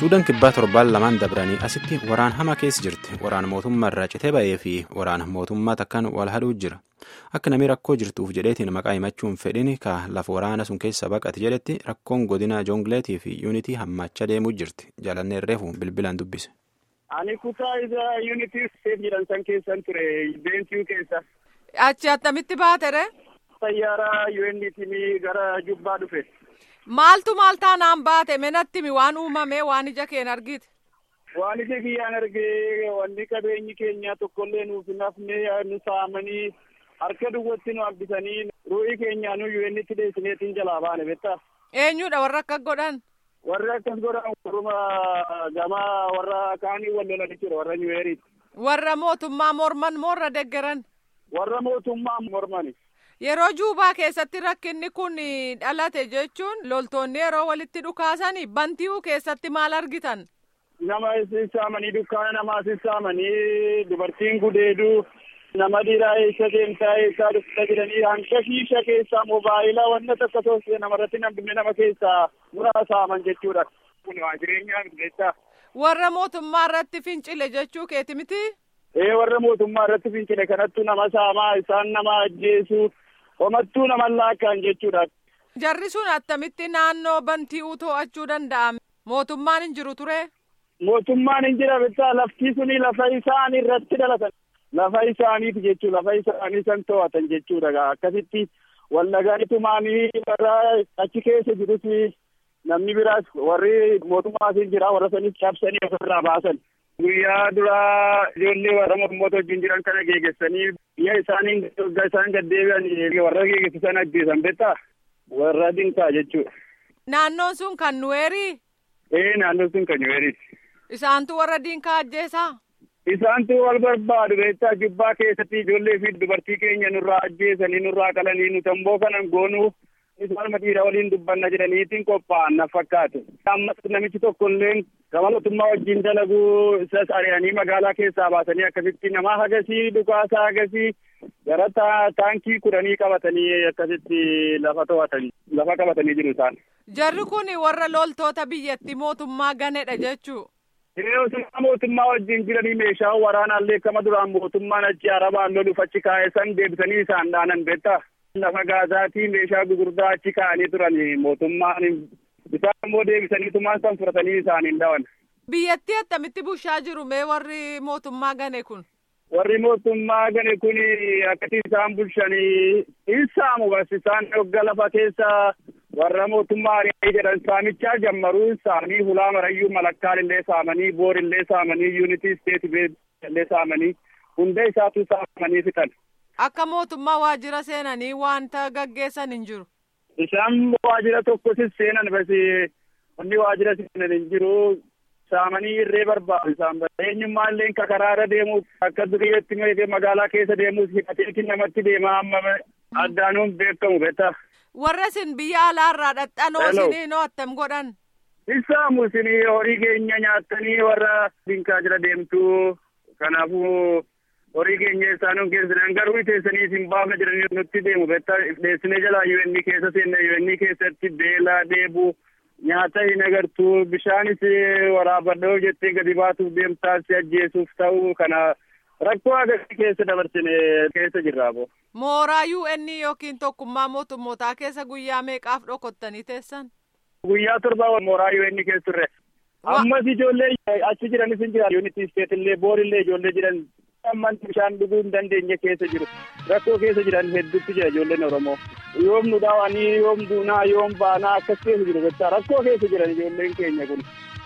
suudaan kibbaa torbaan lamaan dabranii asitti waraan hamaa keessa jirti waraan mootummaa irraa citee ba'ee fi waraan mootummaa takkaan wal hadhuu jira akka namni rakkoo jirtuuf jedheetiin maqaa himachuun fedhin ka lafa waraana sun keessa baqate jedhetti rakkoon godina joongleetii fi yuunitii hammachaa deemuu jirti jaalannee reefu bilbilaan dubbise. ani kutaa isa yuunitii seef jedhan san keessan ture beensiyu keessa. achi attamitti baatere. xayyaaraa yuunitii gara jubbaa dhufe. Maaltu maal taanaan baate menatti mi waan uumame waan ija keen argite. Waan ija kiyyaan argee wanni qabeenyi keenya tokkollee nuuf hin hafne nu saamanii harka duwwatti nu hambisanii ruu'ii keenya nu yuunitti deessineetiin jalaa baane beektaa. Eenyudha warra akka godhan. Warri akkas godhan warruma gamaa warra kaanii wal lolan jira warra nyuweeriiti. Warra mootummaa morman moo warra deggeran. Warra mootummaa mormani. Yeroo juubaa keessatti rakkinni kun dhalate jechuun loltoonni yeroo walitti dhukaasanii banti'uu keessatti maal argitan? Nama sissaamanii dukkaana namaa sissaamanii dubartiin gudeeduu nama dhiiraa eessa deemtaa eessaa dhufta jedhanii hanga shiisha keessaa moobaayilaa wanta takka toosee namarratti namni nama keessaa muraa saaman jechuudha. Kun waa jireenyaa milleessaa. Warra mootummaa irratti fincile jechuu keeti miti? Ee warra mootummaa irratti fincile kanattu nama saamaa isaan nama ajjeesuu homattuu nama laakkaan jechuudha. Jarri sun attamitti naannoo banti'uu to'achuu danda'a? Mootummaan hin jiru ture? Mootummaan hin jira bittaa lafti suni lafa isaan irratti dhalatan. Lafa isaaniif jechuu lafa isaanii san to'atan jechuudha. Akkasitti wallaganiitumaanii warra achi keessa jirus namni biraas warri mootummaas hin jira warra sanis cabsanii ofirraa baasan. Guyyaa duraa ijoollee warra mormoota wajjin jiran kana geegessanii biyya isaanii waggaa isaan gaddeebi'an warra geegessisan ajjeesan beektaa warra dinkaa jechuudha. Naannoon sun kan nuweerii? Ee naannoon sun kan nuweeriiti. Isaantu warra dinkaa ajjeesaa? Isaantu wal barbaadu beektaa jubbaa keessatti ijoollee fi dubartii keenya nurraa ajjeesanii nurraa qalanii nuti ammoo kanan goonuu isaan dhiira waliin dubbanna jedhaniitiin qophaa'an na fakkaate. Ammas namichi tokko illee gama mootummaa wajjin dalaguu isas ari'anii magaalaa keessaa baasanii akkasitti nama hagasii dhukaasaa hagasii gara taankii kudhanii qabatanii akkasitti lafa to'atanii lafa qabatanii jiru isaan. Jarri kun warra loltoota biyyattii mootummaa ganedha jechuu. Hiriyoota mootummaa wajjin jiranii meeshaa waraanaallee kama duraan mootummaan achi arabaan loluuf achi kaa'e san deebisanii isaan dhaanan beektaa. Lafa gaazaatii meeshaa gugurdaa achi kaa'anii turan mootummaan isaan immoo deebisanii tumaan san fudhatanii isaaniin dhawan. Biyyattii attamitti bushaa jiru mee warri mootummaa gane kun? Warri mootummaa gane kun akkatti isaan bulshanii hin saamu bas isaan dhogga lafa keessa warra mootummaa ari'anii jedhan saamichaa jammaruu saamanii hulaa marayyuu malakkaan illee saamanii boor illee saamanii yuunitii isteeti illee saamanii hunda isaatu saamanii fixan. Akka mootummaa waajjira seenanii wanta gaggeessan hin jiru. Isaan waajjira tokkosis seenan basi wanni waajjira seenan hin jiru saamanii irree barbaadu isaan eenyummaa illee ka karaarra deemu akka duriyyeetti magaalaa keessa deemus hidhateetiin namatti deema amma addaanuun beekamu beektaa. Warra isin biyya alaarraa dhadhanoo isinii attam godhan. Isaamu isinii horii keenya nyaattanii warra dinkaa jira deemtu kanaafuu horii keenya isaanuun keessan garuu teessanii isin baafna jedhanii nutti deemu beektaa dheessinee jalaa yuunni keessa seenne yuunni keessatti beelaa deebuu nyaata hin agartu bishaanis waraabadhoo jettee gadi baatuuf deemtaa si ajjeesuuf ta'u kana rakkoo agarsiisa keessa dabarsine keessa jirra boo. Mooraa UN yookiin tokkummaa mootummootaa keessa guyyaa meeqaaf dhokottanii teessan? Guyyaa torba mooraa UN keessa turre. Ammas ijoollee achi jiranis hin jira. Yuunitii isteet illee boorillee ijoollee jiran amman bishaan dhuguu hin dandeenye keessa jiru. Rakkoo keessa jiran hedduutti jira ijoolleen Oromoo. Yoom nu dhaawanii yoom duunaa yoom baanaa akkas keessa jiru. Rakkoo keessa jiran ijoolleen keenya kun.